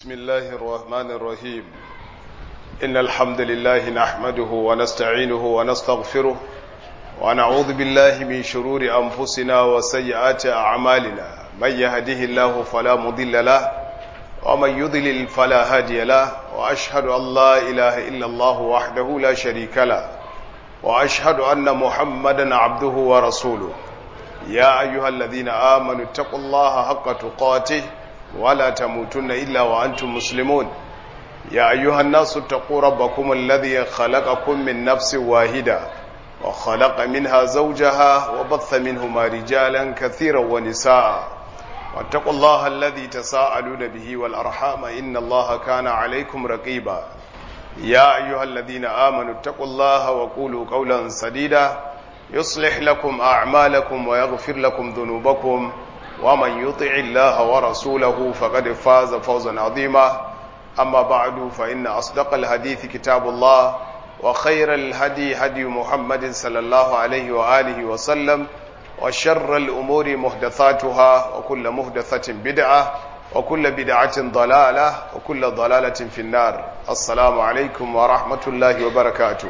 بسم الله الرحمن الرحيم إن الحمد لله نحمده ونستعينه ونستغفره ونعوذ بالله من شرور أنفسنا وسيئات أعمالنا من يهده الله فلا مضل له ومن يضلل فلا هادي له وأشهد أن لا إله إلا الله وحده لا شريك له وأشهد أن محمدا عبده ورسوله يا أيها الذين آمنوا اتقوا الله حق تقاته ولا تموتن إلا وأنتم مسلمون يا أيها الناس اتقوا ربكم الذي خلقكم من نفس واحدة وخلق منها زوجها وبث منهما رجالا كثيرا ونساء واتقوا الله الذي تساءلون به والأرحام إن الله كان عليكم رقيبا يا أيها الذين آمنوا اتقوا الله وقولوا قولا سديدا يصلح لكم أعمالكم ويغفر لكم ذنوبكم ومن يطع الله ورسوله فقد فاز فوزا عظيما أما بعد فإن أصدق الحديث كتاب الله وخير الهدي هدي محمد صلى الله عليه وآله وسلم وشر الأمور محدثاتها وكل محدثة بدعة وكل بدعة ضلالة وكل ضلالة في النار السلام عليكم ورحمة الله وبركاته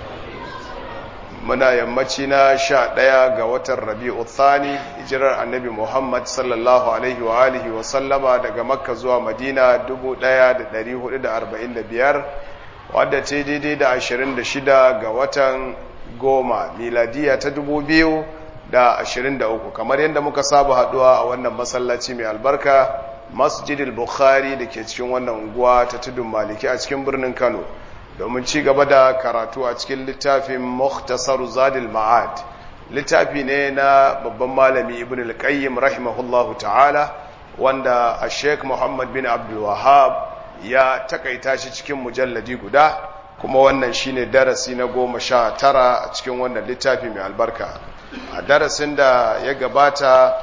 muna yammaci na sha ɗaya ga watan rabi'u thani hijirar annabi muhammad sallallahu alaihi wa alihi wa sallama daga makka zuwa madina 1445 wadda ce daidai da 26 ga watan goma miladiya ta 2023 kamar yadda muka saba haduwa a wannan masallaci mai albarka masjidil bukhari da ke cikin wannan unguwa ta tudun maliki a cikin birnin kano domin ci gaba da karatu a cikin littafin Mukhtasar Zadil Ma'ad littafi ne na babban malami Ibn al-Qayyim rahimahullahu ta'ala wanda a Sheikh Muhammad bin Abdul Wahhab ya takaita shi cikin mujalladi guda kuma wannan shine darasi na goma sha tara a cikin wannan littafi mai albarka a darasin da ya gabata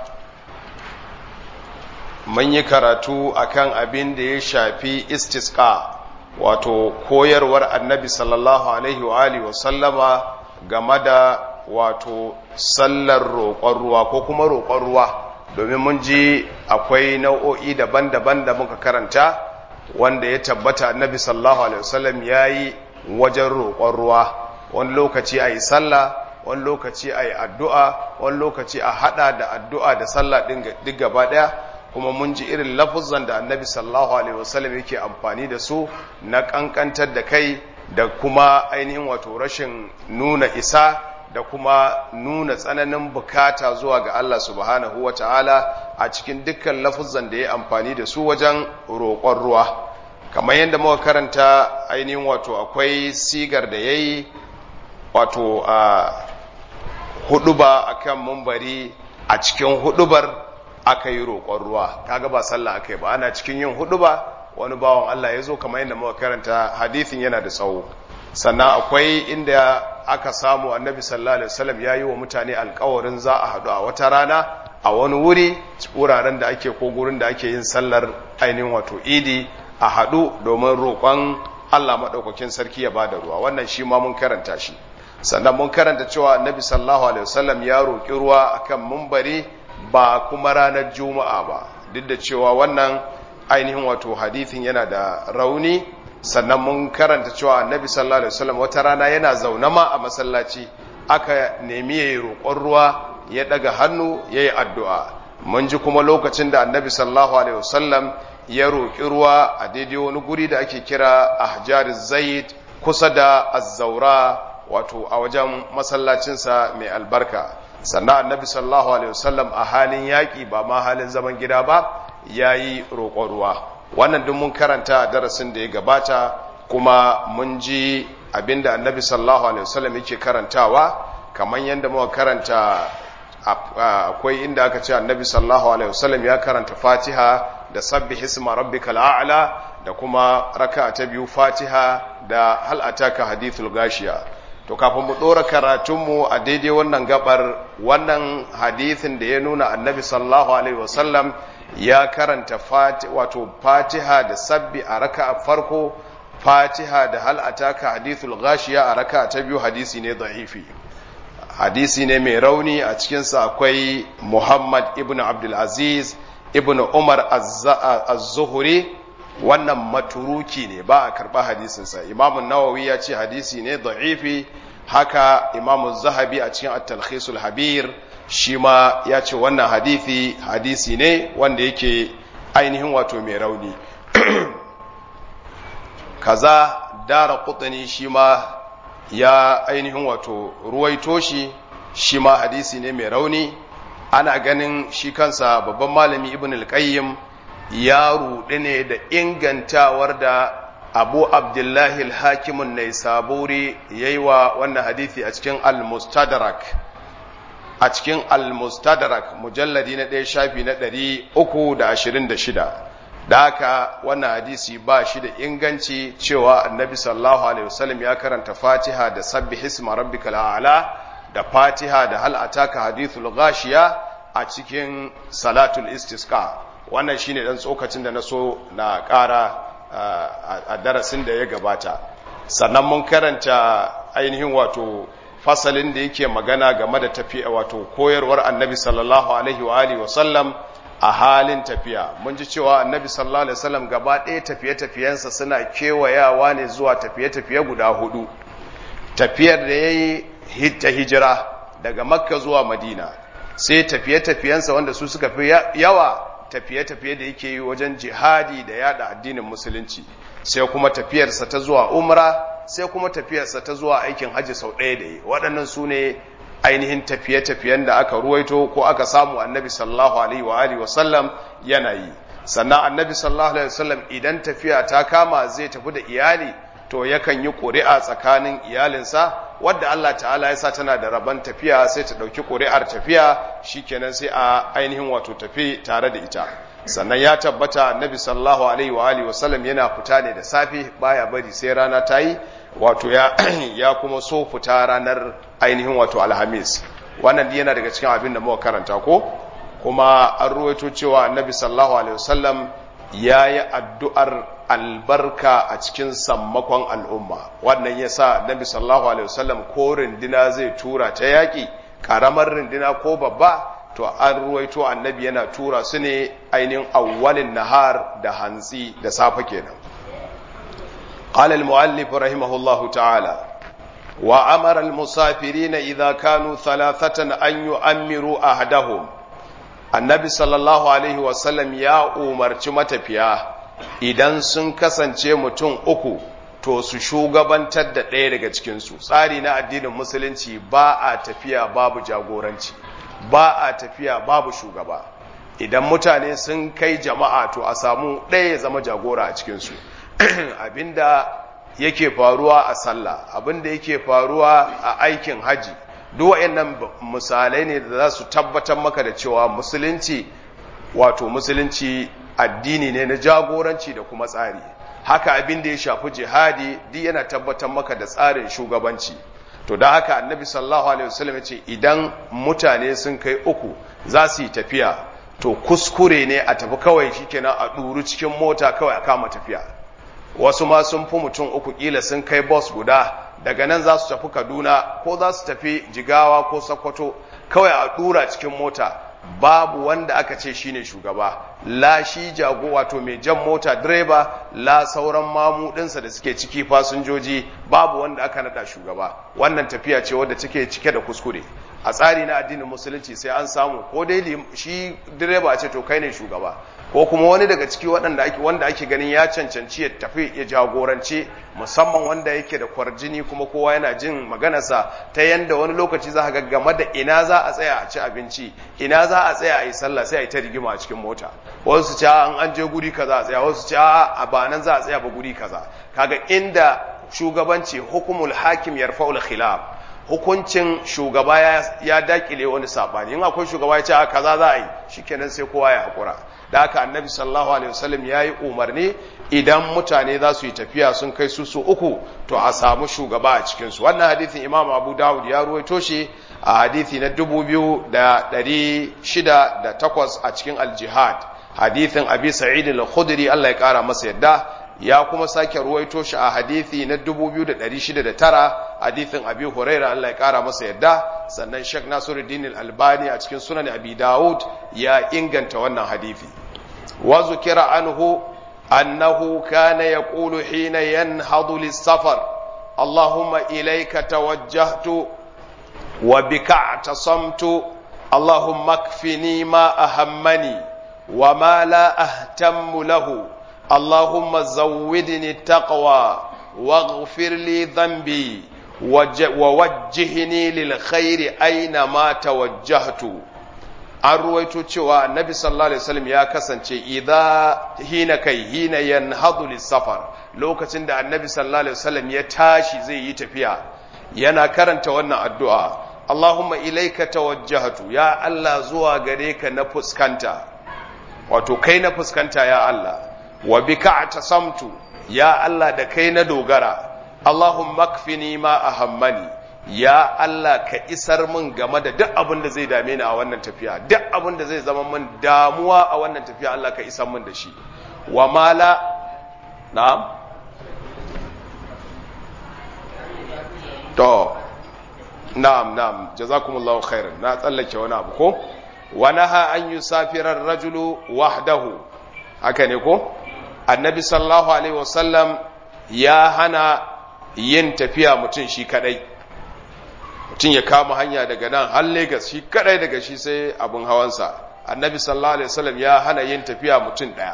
mun yi karatu akan abin da ya shafi istisqa wato koyarwar annabi sallallahu alaihi wa alihi wa sallama game da wato sallar roƙon ruwa ko kuma roƙon ruwa domin mun ji akwai nau'o'i daban-daban da muka karanta wanda ya tabbata annabi sallallahu alaihi wasallam ya yi wajen roƙon ruwa wani lokaci a yi sallah wani lokaci a yi addu'a wani lokaci a haɗa da addu'a da sallah ɗin duk gaba ɗaya kuma mun ji irin lafuzan da annabi sallallahu alaihi wasallam yake amfani da su na kankantar da kai da kuma ainihin wato rashin nuna isa da kuma nuna tsananin bukata zuwa ga Allah subhanahu wata'ala a cikin dukkan lafuzan da ya amfani da su wajen roƙon ruwa kamar yadda muka karanta ainihin wato akwai sigar da yayi wato a huduba akan mumbari a cikin hudubar aka yi roƙon ruwa kaga ba sallah aka yi ba ana cikin yin hudu ba wani bawan Allah ya zo kamar yadda muka karanta hadithin yana da tsawo sannan akwai inda aka samu annabi sallallahu alaihi wasallam ya yi wa mutane alkawarin za a haɗu a wata rana a wani wuri wuraren da ake ko gurin da ake yin sallar ainihin wato idi a haɗu domin roƙon Allah maɗaukakin sarki ya bada ruwa wannan shi ma mun karanta shi sannan mun karanta cewa annabi sallallahu alaihi wasallam ya roƙi ruwa akan mumbari ba kuma ranar juma'a ba duk da cewa wannan ainihin wato hadithin yana da rauni sannan mun karanta cewa annabi sallallahu alaihi wasallam wata rana yana zaune ma a masallaci aka nemi yayi roƙon ruwa ya daga hannu yayi addu'a mun ji kuma lokacin da annabi sallallahu alaihi wasallam ya roƙi ruwa a daidai wani guri da ake kira ahjar zaid kusa da az-zaura wato a wajen masallacinsa mai albarka sannan annabi sallallahu alaihi wasallam a halin yaƙi ba ma halin zaman gida ba ya yi roƙon ruwa wannan duk mun karanta a darasin da ya gabata kuma mun ji abinda annabi sallallahu alaihi wasallam yake karantawa kamar yadda muka karanta akwai inda aka ce annabi sallallahu alaihi wasallam ya karanta fatiha da sabbi hisma rabbikal a'la da kuma raka ta biyu fatiha da hal ataka hadithul gashiya to kafin mu ɗora karatunmu a daidai wannan gabar wannan hadithin da ya nuna annabi sallallahu alaihi wasallam ya karanta wato fatiha da sabbi a raka a farko fatiha da hal ataka hadithul ghashiya a raka ta biyu hadisi ne da'ifi hadisi ne mai rauni a cikinsa akwai muhammad ibn abdulaziz ibn umar az-zuhri wannan maturuki ne ba a karɓa hadisinsa imamun nawawi ya ce hadisi ne da'ifi haka imamun zahabi a cikin at-talkhisul habir shi ma ya ce wannan hadisi hadisi ne wanda yake ainihin wato mai rauni kaza dara kutani shi ma ya ainihin wato ruwaito shi shi ma hadisi ne mai rauni ana ganin shi kansa babban malami ibn al-qayyim ya ruɗe ne da ingantawar da abu abdullahi al-hakimun ne saburi ya yi wa wannan hadithi a cikin al-mustadrak a cikin al-mustadrak mujalladi na ɗaya shafi na ɗari uku da ashirin da shida da haka wannan hadisi ba shi da inganci cewa annabi sallallahu alaihi wasallam ya karanta fatiha da sabbi hisma rabbikal a'la da fatiha da hal ataka hadithul ghashiya a cikin salatul istisqa wannan shine dan tsokacin da na so na ƙara a darasin da ya gabata sannan mun karanta ainihin wato fasalin da yake magana game da tafiya wato koyarwar annabi sallallahu alaihi wa alihi wasallam a halin tafiya mun ji cewa annabi sallallahu alaihi wasallam gaba ɗaya tafiye-tafiyensa suna kewayawa ne zuwa tafiye-tafiye guda hudu tafiyar da ya yi ta hijira daga makka zuwa madina sai tafiye-tafiyensa wanda su suka fi yawa tafiye-tafiye da yake yi wajen jihadi da yada addinin musulunci sai kuma tafiyarsa ta zuwa umra sai kuma tafiyarsa ta zuwa aikin hajji sau ɗaya da yi waɗannan su ne ainihin tafiye-tafiyen da aka ruwaito ko aka samu annabi sallallahu alaihi wa alihi wasallam yana yi sannan annabi sallallahu alaihi wasallam idan tafiya ta kama zai tafi da iyali to yakan yi ƙuri'a tsakanin iyalinsa wadda Allah ta'ala ya sa tana da rabon tafiya sai ta ɗauki ƙuri'ar tafiya shikenan sai a ainihin wato tafi tare da ita sannan ya tabbata annabi sallallahu alaihi wa alihi wasallam yana fita ne da safe baya bari sai rana ta yi wato ya ya kuma so fita ranar ainihin wato alhamis wannan yana daga cikin abin da muka karanta ko kuma an ruwaito cewa annabi sallallahu alaihi wasallam ya yi addu'ar albarka a cikin sammakon al'umma wannan ya sa annabi sallallahu alaihi wasallam ko rindina zai tura ta yaƙi ƙaramar rindina ko babba to an ruwaito annabi yana tura su ne ainihin awwalin nahar da hantsi da safe kenan قال المؤلف رحمه الله تعالى وأمر المسافرين إذا كانوا ثلاثة أن يؤمروا أحدهم النبي صلى الله عليه وسلم يا أمر متفيا idan sun kasance mutum uku to su shugabantar da ɗaya daga cikinsu tsari na addinin musulunci ba a tafiya babu jagoranci ba a tafiya babu shugaba idan mutane sun kai jama'a to a samu ɗaya ya zama jagora a cikinsu abinda yake faruwa a sallah abinda yake faruwa a aikin haji duk waɗannan misalai ne da za su tabbatar maka da cewa musulunci wato musulunci addini ne na jagoranci da kuma tsari haka abin da ya shafi jihadi duk yana tabbatar maka da tsarin shugabanci to da haka annabi sallallahu alaihi wasallam ya ce idan mutane sun kai uku za su yi tafiya to kuskure ne a tafi kawai shikenan a ɗuru cikin mota kawai a kama tafiya wasu ma sun fi mutum uku kila sun kai bus guda daga nan za su tafi kaduna ko za su tafi jigawa ko sokoto kawai a ɗura cikin mota babu wanda aka ce shine shugaba la shi jago wato mai jan mota direba la sauran mamudinsa da suke ciki fasinjoji babu wanda aka nada shugaba wannan tafiya ce wadda take cike da kuskure a tsari na addinin musulunci sai an samu ko dai shi direba ce to kai ne shugaba ko kuma wani daga ciki waɗanda ake wanda ake ganin ya cancanci ya tafi ya jagorance musamman wanda yake da kwarjini kuma kowa yana jin maganarsa ta yanda wani lokaci za ga game da ina za a tsaya a ci abinci ina za a tsaya a yi sallah sai a yi ta rigima a cikin mota wasu ce an an je guri kaza a tsaya wasu ce a ba nan za a tsaya ba guri kaza kaga inda shugabanci hukumul hakim yarfa'ul khilaf hukuncin shugaba ya dakile wani sabani in akwai shugaba ya ce a kaza za a yi shikenan sai kowa ya hakura da haka annabi sallallahu alaihi wasallam ya yi umarni idan mutane za su yi tafiya sun kai su su uku to a samu shugaba a cikinsu wannan hadithin imam abu dawud ya ruwaito shi a hadithi na dubu biyu da ɗari shida da takwas a cikin aljihad hadithin abi sa'id al-khudri Allah ya kara masa yadda ya kuma sake ruwaito shi a hadithi na 2609 hadithin abi huraira Allah ya kara masa yadda sannan Sheikh Nasiruddin al-Albani a cikin sunan Abi Dawud ya inganta wannan hadithi wa zukira anhu أنه كان يقول حين ينهض للسفر اللهم إليك توجهت وبك اعتصمت اللهم اكفني ما أهمني وما لا أهتم له اللهم زودني التقوى واغفر لي ذنبي ووجهني للخير أينما توجهت an ruwaito cewa annabi sallallahu alaihi wasallam ya kasance idza hina kai hina yanhadu lisafar lokacin da annabi sallallahu alaihi wasallam ya tashi zai yi tafiya yana karanta wannan addu'a Allahumma ilaika tawajjahtu ya Allah zuwa gare ka na fuskanta wato kai na fuskanta ya Allah wa bika atasamtu ya Allah da kai na dogara Allahumma kfini ma ahammani ya Allah ka isar min game da duk abin da zai dame ni a wannan tafiya duk abin da zai zama min damuwa a wannan tafiya Allah ka isar min da shi wa mala na'am to na'am na'am jazakumullahu khairan na tsallake wani abu ko wa naha an yusafira ar-rajulu wahdahu haka ne ko annabi sallallahu alaihi wasallam ya hana yin tafiya mutum shi kadai mutum ya kama hanya daga nan har Legas shi kadai daga shi sai abin hawansa annabi sallallahu alaihi wasallam ya hana yin tafiya mutum daya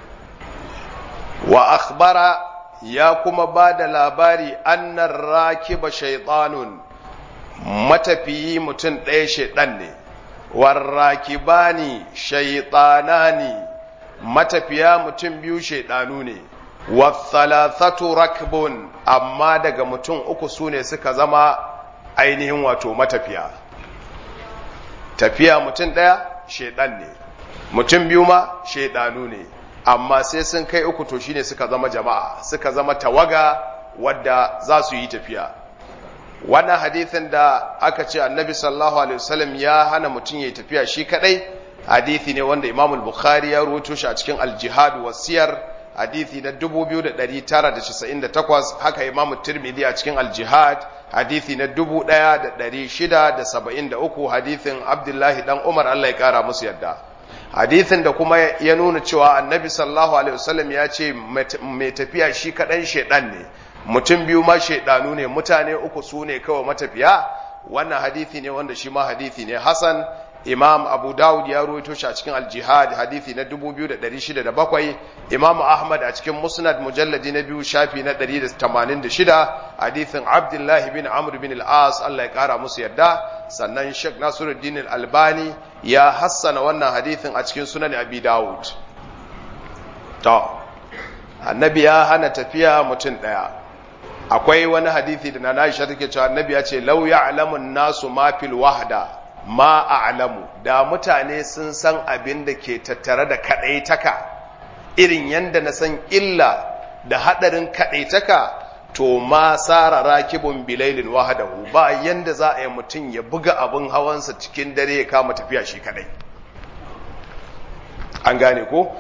wa akhbara ya kuma ba da labari annar rakiba shaitanun matafiyi mutum ɗaya shaiɗan ne warrakibani shaitanani matafiya mutum biyu shaiɗanu ne wathalathatu rakbun amma daga mutum uku su ne suka zama ainihin wato matafiya tafiya mutum ɗaya shaiɗan ne mutum biyu ma shaiɗanu ne amma sai sun kai uku to shine suka zama jama'a suka zama tawaga wadda za su yi tafiya wannan hadithin da aka ce annabi sallallahu alaihi wasallam ya hana mutum ya tafiya shi kadai hadithi ne wanda imam al-bukhari ya rawaito shi a cikin al-jihad wasiyar hadithi na 2998 haka imam tirmidhi a cikin al-jihad hadithi na 1673 hadithin abdullahi dan umar Allah ya kara musu yadda hadithin da kuma ya nuna cewa annabi sallallahu alaihi wasallam ya ce mai tafiya shi kaɗan shaidan ne mutum biyu ma shaidanu ne mutane uku su ne kawai matafiya wannan hadithi ne wanda shi ma hadithi ne hasan imam abu dawud ya ruwaito shi a cikin aljihad hadithi na 2607 imam ahmad a cikin musnad mujalladi na biyu shafi na 186 hadithin abdullahi bin amr bin al-as Allah ya kara musu yadda sannan sheikh nasiruddin al-albani ya hassana wannan hadithin a cikin sunan abi dawud to annabi ya hana tafiya mutum daya akwai wani hadithi da na Aisha take cewa annabi ya ce law ya'lamu nasu ma fil wahda ma a'lamu da mutane sun san abin da ke tattare da kadaitaka irin yanda na san illa da hadarin kadaitaka to ma sara rakibun bilailin wahadahu ba yanda za a yi mutum ya buga abin hawansa cikin dare ya kama tafiya shi kadai an gane ko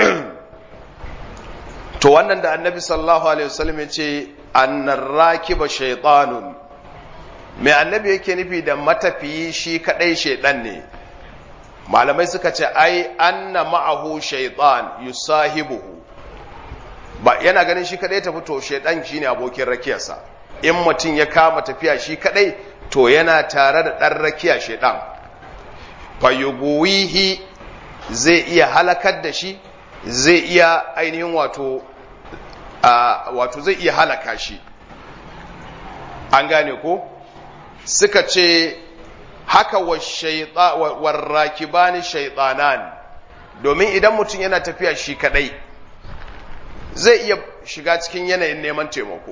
to wannan da annabi sallallahu alaihi wasallam ya ce annar rakiba shaytanun mai annabi yake nufi da matafiyi shi kadai shaytan ne malamai suka ce ai anna ma'ahu shaytan yusahibuhu ba yana ganin shi kadai tafi to shaytan shine abokin rakiyarsa in mutum ya kama tafiya shi kadai to yana tare da dan rakiya shaytan fayuguwihi zai iya halakar da shi zai iya ainihin wato wato zai iya halaka shi an gane ko suka ce haka warrakibani shaitanan domin idan mutum yana tafiya shi kadai zai iya shiga cikin yanayin neman taimako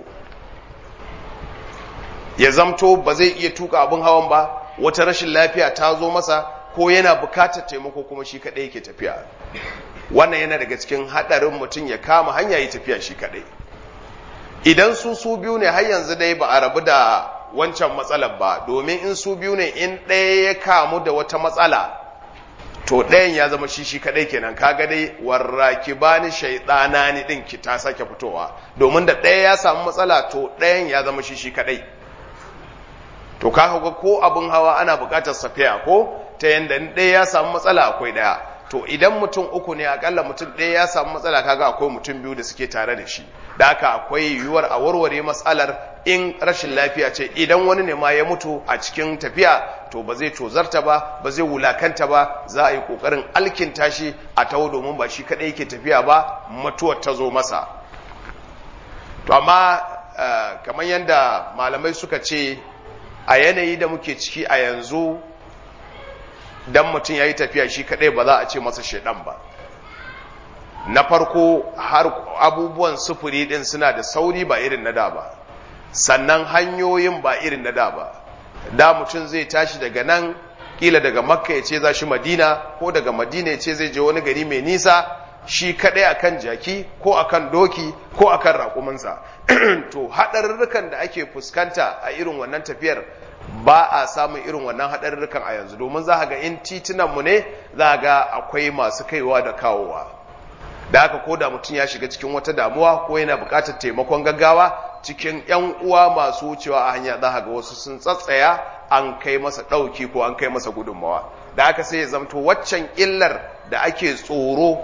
ya zamto ba zai iya tuka abin hawan ba wata rashin lafiya ta zo masa ko yana bukatar taimako kuma shi kadai yake tafiya wannan yana daga cikin hadarin mutum ya kama hanya yi tafiya shi kadai idan su su biyu ne har yanzu dai ba a rabu da wancan matsalar ba domin in su biyu ne in ɗaya ya kamu da wata matsala to ɗayan ya zama shi shi kadai kenan kaga dai warraki bani shaidana ni din ki ta sake fitowa domin da ɗaya ya samu matsala to ɗayan ya zama shi shi kadai to ka ga ko abin hawa ana buƙatar safiya ko ta yanda ɗaya ya samu matsala akwai ɗaya to to idan mutum uku ne akalla mutum ɗaya ya samu matsala kaga akwai mutum biyu da suke tare da shi da haka akwai yiwuwar a warware matsalar in rashin lafiya ce idan wani ne ma ya mutu a cikin tafiya to ba zai tozarta ba ba zai wulakanta ba za a yi kokarin alkinta shi a taho domin ba shi kadai yake tafiya ba mutuwar ta zo masa to amma kamar yadda malamai suka ce a yanayi da muke ciki a yanzu dan mutum ya yi tafiya shi kadai ba za a ce masa shaidan ba na farko har abubuwan sufuri din suna da sauri ba irin na da ba sannan hanyoyin ba irin na da ba da mutum zai tashi daga nan kila daga makka ya ce za shi madina ko daga madina ya ce zai je wani gari mai nisa shi kadai akan jaki ko akan doki ko akan raƙuminsa to haɗarurrukan da ake fuskanta a irin wannan tafiyar ba a samun irin wannan haɗarurrukan a yanzu domin za ga in titunanmu ne za ga akwai masu kaiwa da kawowa da haka ko da mutum ya shiga cikin wata damuwa ko yana buƙatar taimakon gaggawa cikin 'yan uwa masu wucewa a hanya za ga wasu sun tsatsaya an kai masa ɗauki ko an kai masa gudunmawa da haka sai ya zamto waccan illar da ake tsoro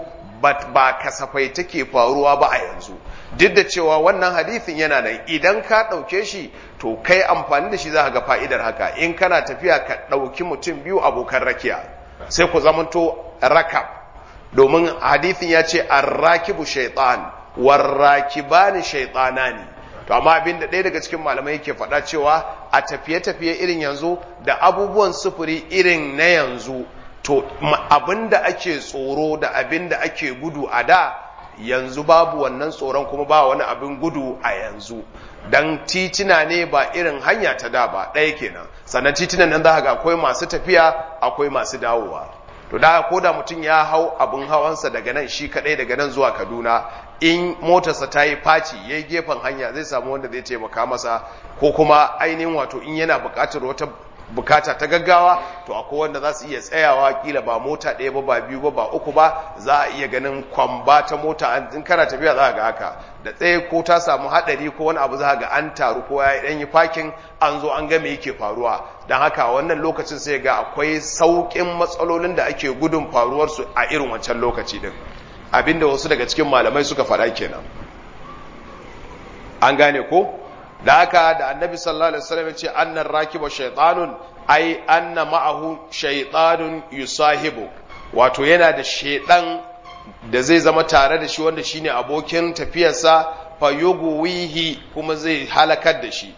ba kasafai take faruwa ba a yanzu duk da cewa wannan hadithin yana nan idan ka ɗauke shi to kai amfani da shi za ga fa'idar haka in kana tafiya ka ɗauki mutum biyu abokan rakiya sai ku zamanto rakab domin hadithin ya ce arrakibu shaitan warrakibani shaitanani to amma abin da ɗaya daga cikin malamai yake faɗa cewa a tafiye-tafiye irin yanzu da abubuwan sufuri irin na yanzu to abin da ake tsoro da abin da ake gudu a da yanzu babu wannan tsoron kuma ba wani abin gudu a yanzu dan titina ne ba irin hanya ta da ba ɗaya kenan sannan titinan nan za ga akwai masu tafiya akwai masu dawowa to da ko da mutum ya hau abin hawansa daga nan shi kadai daga nan zuwa kaduna in motarsa ta yi faci ya yi gefen hanya zai samu wanda zai taimaka masa ko kuma ainihin wato in yana buƙatar wata bukata ta gaggawa to akwai wanda za su iya tsayawa kila ba mota ɗaya ba ba biyu ba ba uku ba za a iya ganin kwamba ta mota in kana tafiya za ga haka da tsaye ko ta samu haɗari ko wani abu za ga an taru ko ya ɗan yi fakin an zo an ga me yake faruwa don haka wannan lokacin sai ga akwai sauƙin matsalolin da ake gudun faruwarsu a irin wancan lokaci din abinda wasu daga cikin malamai suka faɗa kenan an gane ko da haka da annabi sallallahu alaihi wasallam ya ce annan rakiba shaytanun ai anna ma'ahu shaytanun yusahibu wato yana da shaydan da zai zama tare da shi wanda shine abokin tafiyarsa fa yughwihi kuma zai halakar da shi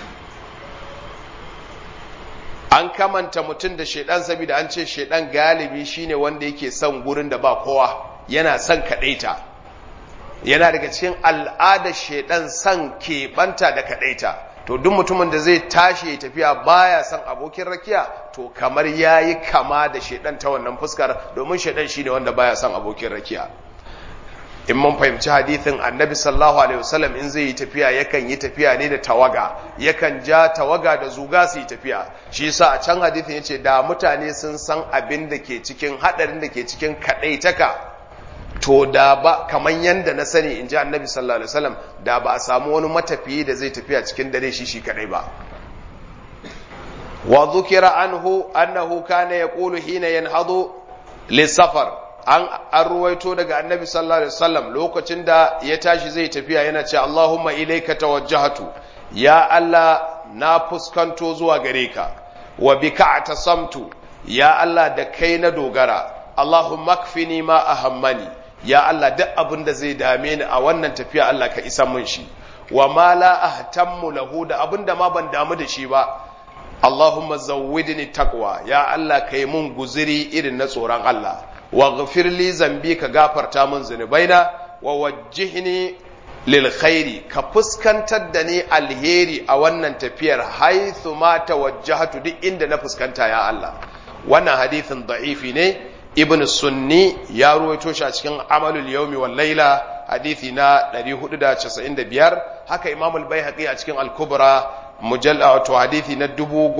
an kamanta mutum da shaidan saboda an ce shaidan galibi shine wanda yake son gurin da ba kowa yana son kadaita yana daga cikin al'adar shaidan son keɓanta da kadaita to duk mutumin da zai tashi ya tafiya baya son abokin rakiya to kamar yayi kama da shaidan ta wannan fuskar domin shaidan shine wanda baya son abokin rakiya in mun fahimci hadithin annabi sallallahu alaihi wasallam in zai yi tafiya yakan yi tafiya ne da tawaga yakan ja tawaga da zuga su yi tafiya shi yasa a can hadithin yace da mutane sun san abin da ke cikin hadarin da ke cikin kadaitaka to da ba kaman yanda na sani in ji annabi sallallahu alaihi wasallam da ba a samu wani matafiyi da zai tafiya cikin dare shi shi kadai ba wa dhukira anhu annahu kana yaqulu hina yanhadu lisafar an an ruwaito daga annabi sallallahu alaihi wasallam lokacin da ya tashi zai tafiya yana ce Allahumma ilayka tawajjahtu ya Allah na fuskanto zuwa gare ka wa bika atasamtu ya Allah da kai na dogara Allahumma kfini ma ahammani ya Allah duk abin da zai dame ni a wannan tafiya Allah ka isa mun shi wa ma la ahtammu lahu da abin da ma ban damu da shi ba Allahumma zawwidni taqwa ya Allah kai mun guziri irin na tsoron Allah waghfir li zambi ka gafarta min zunubaina wa wajjihni lil khairi ka fuskantar da ni alheri a wannan tafiyar haithu ma tawajjahatu duk inda na fuskanta ya Allah wannan hadithin da'ifi ne ibn sunni ya ruwaito shi a cikin amalul yawmi wal laila hadithi na 495 haka imam al-baihaqi a cikin al-kubra mujalla wato hadithi na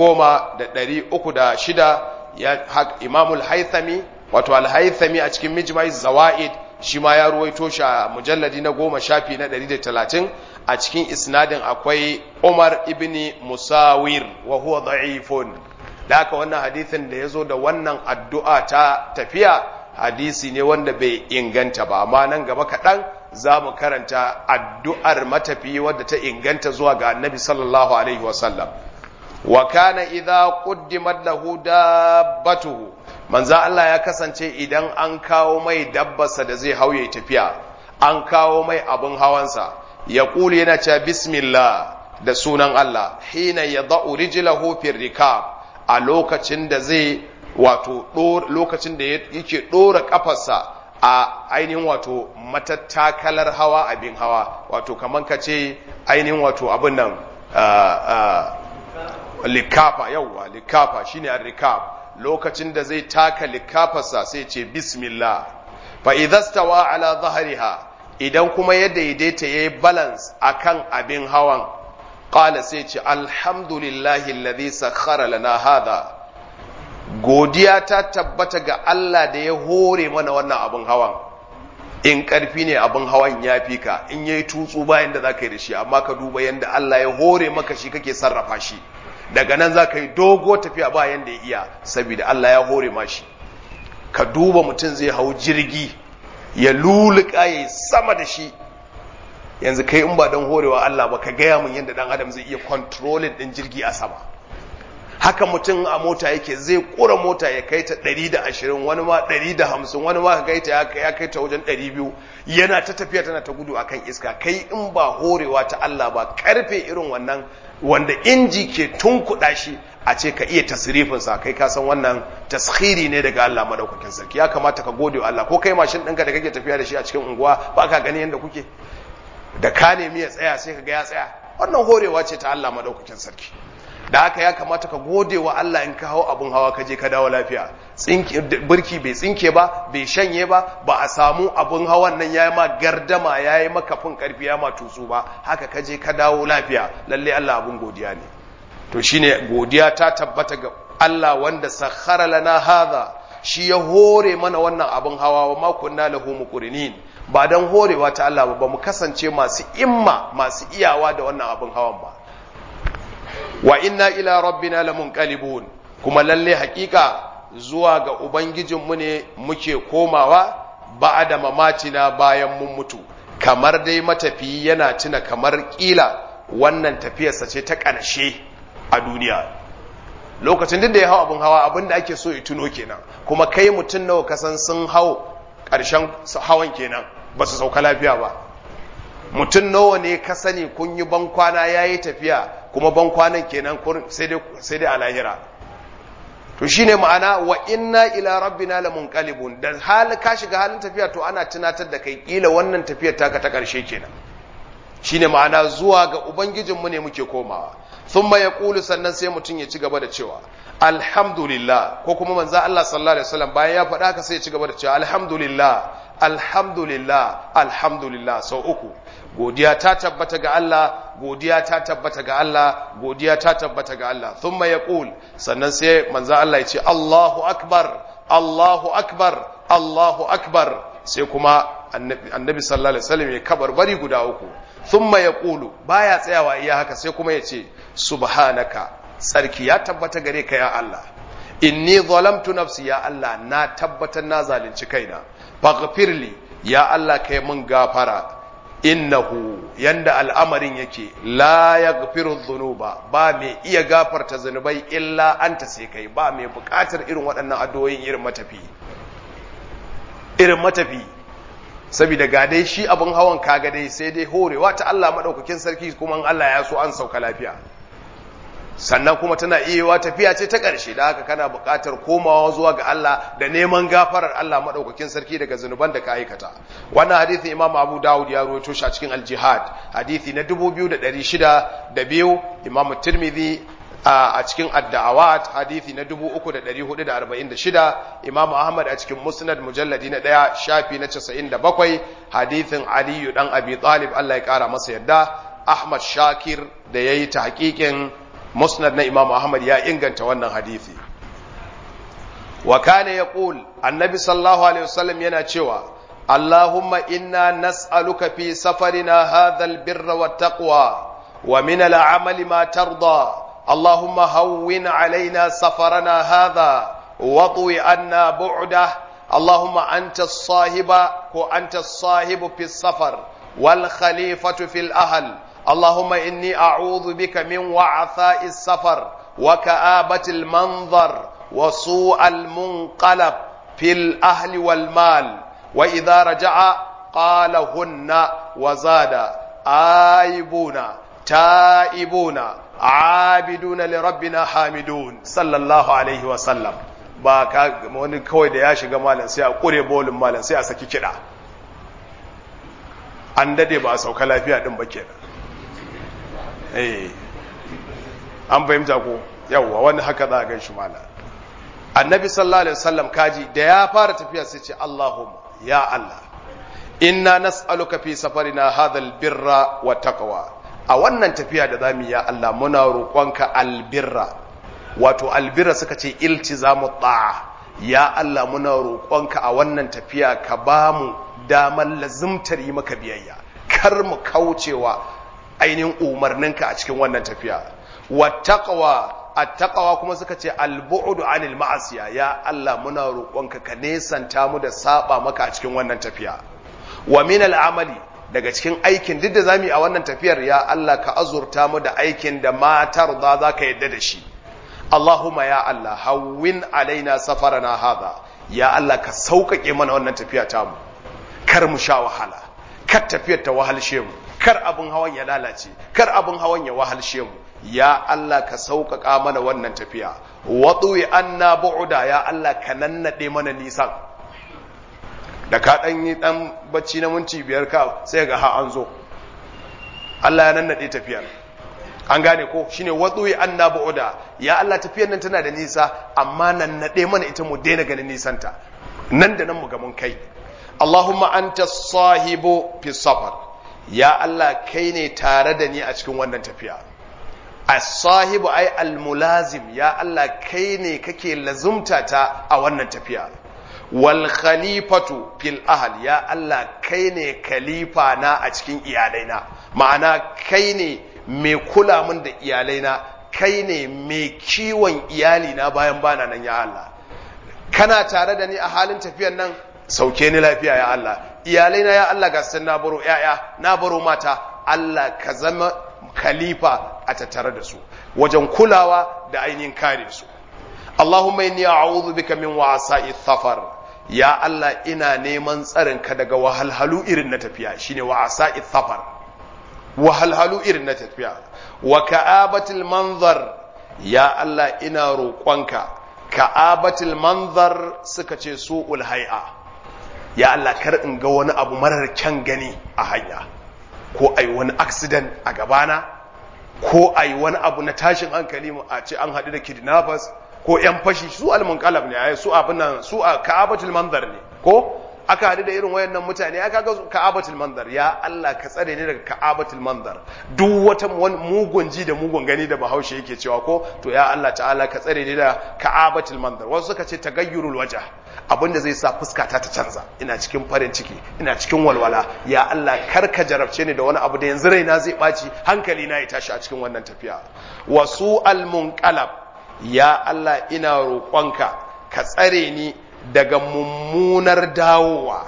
10306 ya imam al-haythami wato alhaithami a cikin mijmai zawaid shi ma ya ruwaito shi a mujalladi na goma shafi na 130 a cikin isnadin akwai umar ibn musawir wa huwa da'ifun da haka wannan hadithin da ya zo da wannan addu'a ta tafiya hadisi ne wanda bai inganta ba amma nan gaba kaɗan za mu karanta addu'ar matafiyi wadda ta inganta zuwa ga annabi sallallahu alaihi wasallam wa kana idza quddimat lahu dabbatuhu manzo Allah ya kasance idan an kawo mai dabbarsa da zai hauye tafiya an kawo mai abin hawansa ya kuli yana cewa bismillah da sunan Allah hina yadau rijlahu fi rikab a lokacin da zai wato lokacin da yake dora kafarsa a ainihin wato matattakalar hawa abin hawa wato kaman ka ce ainihin wato abin nan likafa yauwa likafa shine ar-rikab lokacin da zai taka likafarsa sai ce bismillah fa idhastawa ala dhahriha idan kuma ya daidaita yayi balance akan abin hawan qala sai ce alhamdulillahi alladhi sakhkhara lana hadha godiya ta tabbata ga Allah da ya hore mana wannan abin hawan in karfi ne abin hawan ya fi ka in yayi tutsu bayan da zaka yi da shi amma ka duba yanda Allah ya hore maka shi kake sarrafa shi daga nan za ka yi dogo tafiya ba yanda ya iya saboda Allah ya hore ma shi ka duba mutum zai hau jirgi ya luluka ya sama da shi yanzu kai in ba don horewa Allah ba ka gaya mun yadda dan adam zai iya controlling din jirgi a sama haka mutum a mota yake zai kura mota ya kai ta 120 wani ma 150 wani ma ka kai ta ya kai ta wajen 200 yana ta tafiya tana ta gudu akan iska kai in ba horewa ta Allah ba karfe irin wannan wanda inji ke tunkuɗa shi a ce ka iya tasirifin sa kai ka san wannan taskhiri ne daga Allah madaukakin sarki ya kamata ka gode wa Allah ko kai mashin ɗinka da kake tafiya da shi a cikin unguwa ba ka gani yadda kuke da ka nemi ya tsaya sai ka ga ya tsaya wannan horewa ce ta Allah madaukakin sarki da haka ya kamata ka gode wa Allah in ka hau abun hawa ka je ka dawo lafiya birki bai tsinke ba bai shanye ba ba a samu abun hawan nan ya yi ma gardama ya yi maka fin karfi ya ma tutsu ba haka ka je ka dawo lafiya lalle Allah abun godiya ne to shine godiya ta tabbata ga Allah wanda sakhara lana hadha shi ya hore mana wannan abun hawa wa ma kunna lahu muqrinin ba dan horewa ta Allah ba mu kasance masu imma masu iyawa da wannan abun hawan ba wa inna ila rabbina lamunqalibun kuma lalle hakika zuwa ga ubangijinmu ne muke komawa ba'da mamatina bayan mun mutu kamar dai matafiyi yana tuna kamar kila wannan tafiyarsa ce ta ƙarshe a duniya lokacin duk da ya hau abin hawa abin da ake so ya tuno kenan kuma kai mutum nawa kasan sun hau ƙarshen hawan kenan ba su sauka lafiya ba mutum nawa ne ka sani kun yi bankwana ya yi tafiya kuma bankwanan kenan sai dai a lahira to shine ma'ana wa inna ila rabbina lamunqalibun da hal ka shiga halin tafiya to ana tunatar da kai kila wannan tafiyar taka ta karshe kenan shine ma'ana zuwa ga ubangijinmu ne muke komawa thumma yaqulu sannan sai mutum ya ci gaba da cewa alhamdulillah ko kuma manzo Allah sallallahu alaihi wasallam bayan ya faɗa haka sai ya ci gaba da cewa alhamdulillah alhamdulillah alhamdulillah sau uku godiya ta tabbata ga Allah godiya ta tabbata ga Allah godiya ta tabbata ga Allah thumma yaqul sannan sai manzo Allah ya ce Allahu akbar Allahu akbar Allahu akbar sai kuma annabi sallallahu alaihi wasallam ya kabar bari guda uku thumma yaqulu baya tsayawa iya haka sai kuma ya ce subhanaka sarki ya tabbata gare ka ya Allah inni zalamtu nafsi ya Allah na tabbatar na zalunci kaina faghfirli ya Allah kai mun gafara innahu yanda al'amarin yake la yaghfiru dhunuba ba mai iya gafarta zunubai illa anta sai kai ba mai bukatar irin waɗannan addu'o'in irin matafi irin matafi saboda ga dai shi abin hawan kaga dai sai dai horewa ta Allah madaukakin sarki kuma Allah ya so an sauka lafiya sannan kuma tana iya tafiya ce ta ƙarshe da haka kana buƙatar komawa zuwa ga Allah da neman gafarar Allah maɗaukakin sarki daga zunuban da ka aikata wannan hadithi imam abu dawud ya rawaito shi a cikin al-jihad hadithi na 2602 imam tirmidhi a cikin ad-da'awat hadithi na 3446 imam ahmad a cikin musnad mujalladi na 1 shafi na 97 hadithin ali dan abi talib Allah ya kara masa yadda ahmad shakir da yayi ta hakikin musnad na imam ahmad ya inganta wannan hadithi wa kana yaqul annabi sallallahu alaihi wasallam yana cewa allahumma inna nas'aluka fi safarina hadha albirra wattaqwa wa min al'amali ma tarda اللهم هون علينا سفرنا هذا واطوي عنا بعده Allahumma anta sahiba ko anta sahibu fi safar wal khalifatu fil ahl Allahumma inni a'udhu bika min wa'tha'i safar wa ka'abati al manzar wa su'al munqalab fil ahli wal mal wa idha raja'a قال هن وزاد آيبون تائبون عابدون لربنا حامدون صلى الله عليه وسلم ba ka wani kawai da ya shiga malam sai a kure bolin malam sai a saki kiɗa an dade ba a sauka lafiya din ba kenan eh an fahimta ko yawwa wani haka za a gan shi malam annabi sallallahu alaihi wasallam kaji da ya fara tafiya sai ce Allahumma ya Allah inna nas'aluka fi safarina hadha albirra wa taqwa a wannan tafiya da zamu ya Allah muna roƙonka albirra wato albirra suka ce iltizamu ta'a ya Allah muna roƙonka a wannan tafiya ka bamu damar lazimtar yi maka biyayya kar mu kaucewa ainihin umarninka a cikin wannan tafiya wa taqwa attaqwa kuma suka ce albu'du anil ma'asiya ya Allah muna roƙonka ka nesanta mu da saba maka a cikin wannan tafiya wa min al'amali daga cikin aikin duk da zamu yi a wannan tafiyar ya Allah ka azurta mu da aikin da matar da za ka yadda da shi Allahumma ya Allah hawwin alaina safarana hadha ya Allah ka sauƙaƙe mana wannan tafiya ta mu kar mu sha wahala kar tafiyar ta wahalshe mu kar abin hawan ya lalace kar abin hawan ya wahalshe mu ya Allah ka sauƙaƙa mana wannan tafiya waɗuwi anna bu'uda ya Allah ka nannaɗe mana nisan da ka ɗan yi ɗan bacci na minti biyar ka sai ga ha an zo Allah ya nannaɗe tafiyar an gane ko shine waɗuwi anna bu'uda ya Allah tafiyar nan tana da nisa amma nannaɗe mana ita mu daina ganin nisanta nan da nan mu ga mun kai Allahumma anta sahibu fi safar ya Allah kai ne tare da ni a cikin wannan tafiya as-sahibu ay al-mulazim ya Allah kai ne kake lazumta ta a wannan tafiya wal khalifatu fil ahl ya Allah kai ne khalifa na a cikin iyalaina ma'ana kai ne mai kula min da iyalaina kai ne mai kiwon iyalina bayan bana nan ya Allah kana tare da ni a halin tafiyan nan sauke ni lafiya ya Allah iyalaina ya Allah ga sun na baro yaya na baro mata Allah ka zama khalifa a tattare da su wajen kulawa da ainihin kare su Allahumma inni a'udhu bika min wa'sa'i thafar ya Allah ina neman tsarin ka daga wahalhalu irin na tafiya shine wa'sa'i thafar wahalhalu irin na tafiya wa ka'abatil manzar ya Allah ina roƙonka ka'abatil manzar suka ce su'ul hay'a ya Allah kar in ga wani abu marar kyan gani a hanya ko ai wani accident a gabana ko ai wani abu na tashin hankali a ce an haɗu da kidnappers ko yan fashi su almunqalab ne ai su abin nan su a ka'abatul manzar ne ko aka haɗu da irin wayannan mutane aka ga ka'abatul manzar ya Allah ka tsare ni daga ka'abatul manzar duk wata mugun ji da mugun gani da bahaushe yake cewa ko to ya Allah ta'ala ka tsare ni da ka'abatul manzar wasu suka ce tagayyurul wajh abinda zai sa fuskata ta canza ina cikin farin ciki ina cikin walwala ya Allah kar ka jarabce ni da wani abu da yanzu raina zai ɓaci hankali na ya tashi a cikin wannan tafiya wasu almunqalab ya Allah ina roƙonka ka tsare ni daga mummunar dawowa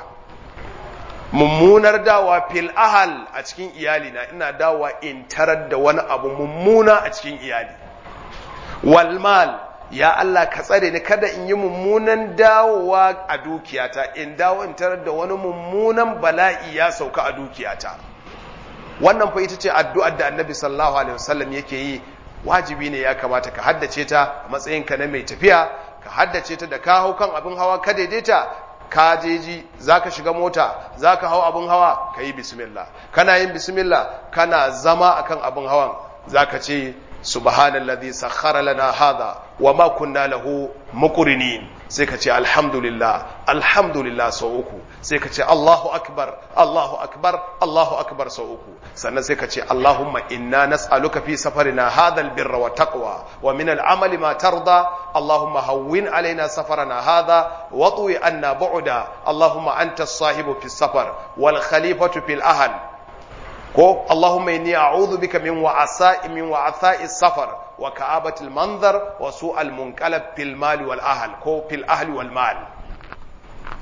mummunar dawowa fil ahal a cikin iyali na ina dawowa in tarar da wani abu mummuna a cikin iyali wal mal ya Allah ka tsare ni kada in yi mummunan dawowa a dukiyata in dawo in tarar da wani mummunan bala'i ya sauka a dukiyata wannan fa ita ce addu'ar da annabi sallallahu alaihi wasallam yake yi wajibi ne ya kamata ka haddace ta a matsayinka na mai tafiya ka haddace ta da ka hau kan abin hawa ka daidaita ka jeji zaka shiga mota zaka hau abin hawa ka yi bismillah kana yin bismillah kana zama akan abin hawan zaka ce subhanallazi sakhkhara lana hadha wama kunna lahu muqrinin sai ka ce alhamdulillah alhamdulillah sau uku sai ka ce Allahu akbar Allahu akbar Allahu akbar sau uku sannan sai ka ce Allahumma inna nas'aluka fi safarina hadha albirra wa taqwa wa min al'amali ma tarda Allahumma hawwin alaina safarana hadha wa tuwi anna bu'da Allahumma anta as-sahibu fi safar wal khalifatu fil ahl ko Allahumma inni a'udhu bika min wa'asa'i min wa'asa'i safar wa ka'abatil manzar wa su'al munqalab fil mali wal ahl ko fil ahli wal mal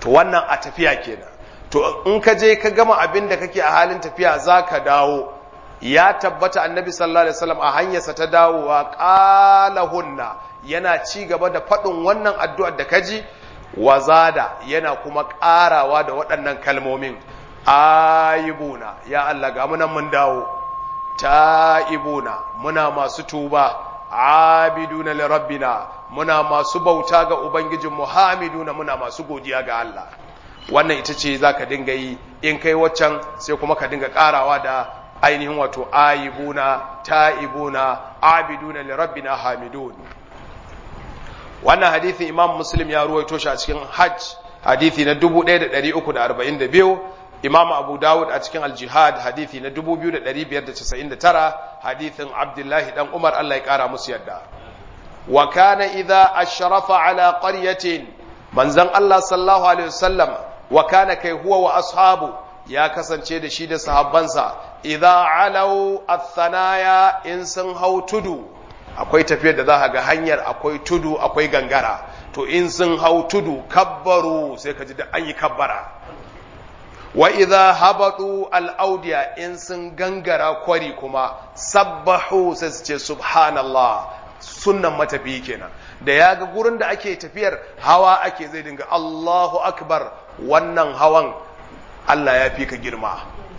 to wannan a tafiya kenan to in ka je ka gama abin da kake a halin tafiya za ka dawo ya tabbata annabi sallallahu alaihi wasallam a hanyarsa ta dawowa qalahunna yana ci gaba da faɗin wannan addu'ar da kaji wazada yana kuma ƙarawa da waɗannan kalmomin ayibuna ya Allah ga munan mun dawo ta'ibuna muna masu tuba abiduna li rabbina muna masu bauta ga ubangijin muhamiduna muna masu godiya ga Allah wannan ita ce zaka dinga yi in kai waccan sai kuma ka dinga ƙarawa da ainihin wato ayibuna ta'ibuna abiduna li rabbina hamidun wannan hadithin imam muslim ya ruwaito shi a cikin hajj hadithi na 1342 imam abu dawud a cikin aljihad hadithi na 2599 hadithin abdullahi dan umar allah ya kara musu yadda wa kana idza ashrafa ala qaryatin manzon allah sallallahu alaihi wasallam wa kana kai huwa wa ashabu ya kasance da shi da sahabbansa idza alau athanaya in sun hau tudu akwai tafiyar da za ga hanyar akwai tudu akwai gangara to in sun hau tudu kabbaru sai ka ji da an yi kabbara wa idza habatu al-audiya in sun gangara kwari kuma sabbahu sai su ce subhanallah sunnan matafi kenan da ya ga gurin da ake tafiyar hawa ake zai dinga Allahu akbar wannan hawan Allah ya fi ka girma